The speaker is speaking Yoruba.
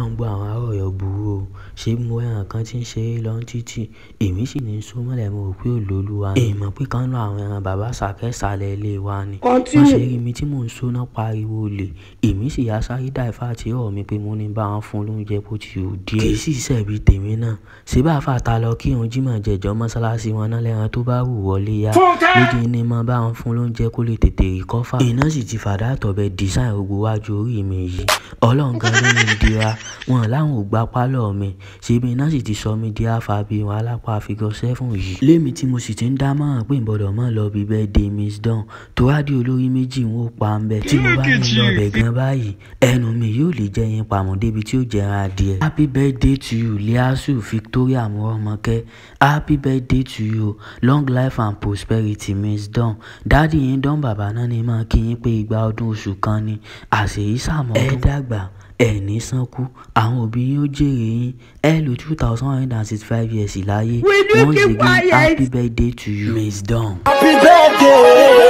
ọlọ́run gbọ́ àwọn ará ọ̀yọ́ burú o ṣé mo ẹran kan tí ń ṣeré lọ títì èmi sì ní sún mọ́lẹ̀ mo rò pé olóluwa ni èèmọ̀ pé kan lọ àwọn ẹran bàbá sàkẹ́sàlẹ̀ ilé wa ni wọ́n ṣe rí mi tí mò ń sóná pariwo olè èmi sì yá sáré dáìfà àti ọ̀rọ̀ mi pé mo ní bá wọn fún lóúnjẹ bó ti rò díẹ̀ kì í sì ṣẹ̀bi tèmi náà ṣé bá fàtà lọ kí òun jímọ̀ jẹ̀jọ́ mọ́ṣáláṣí wọn náà lẹ́ran tó bá wù wọlé yá lójú ní mọ bá wọn fún lóúnjẹ kó lè tètè rí kọ́fà iná sì ti fàdá àtọ̀bẹ dísáìn gbogbo wájú orí mi yìí ọlọ́run gan ló ní dira wọn láwọn ò gbá pálọ̀ mi ṣebí iná sì ti sọ mí di àfàbí wọn alápá figure seven yìí lémi tí mo sì ti ń dá mọ́ràn pé ìbọ̀dọ̀ mọ́ lọ bí birthday miss dawn tó wádìí olórí méjì ń ó pa ń bẹ tí mo bá ní lọ bẹ̀ gan báyìí ẹnu mi yóò lè jẹ́ yín pamọ́ débi tí ó jẹran adìẹ happy birthday to you liasu victoria mọ́rọ́mọ́kẹ́ happy birthday to you long life and prosperity miss dawn dáàdì yín dán bàbá náà ni máa kí yín pé igba ọdún oṣù kan ni àṣèyí sàmọ́dún ẹ dàgbà ẹ ní sánkú àwọn òbí yín ó jèrè yín ẹ lò two thousand one hundred and sixty five years láyé once again happy birthday to you miss dawn. Happy birthday.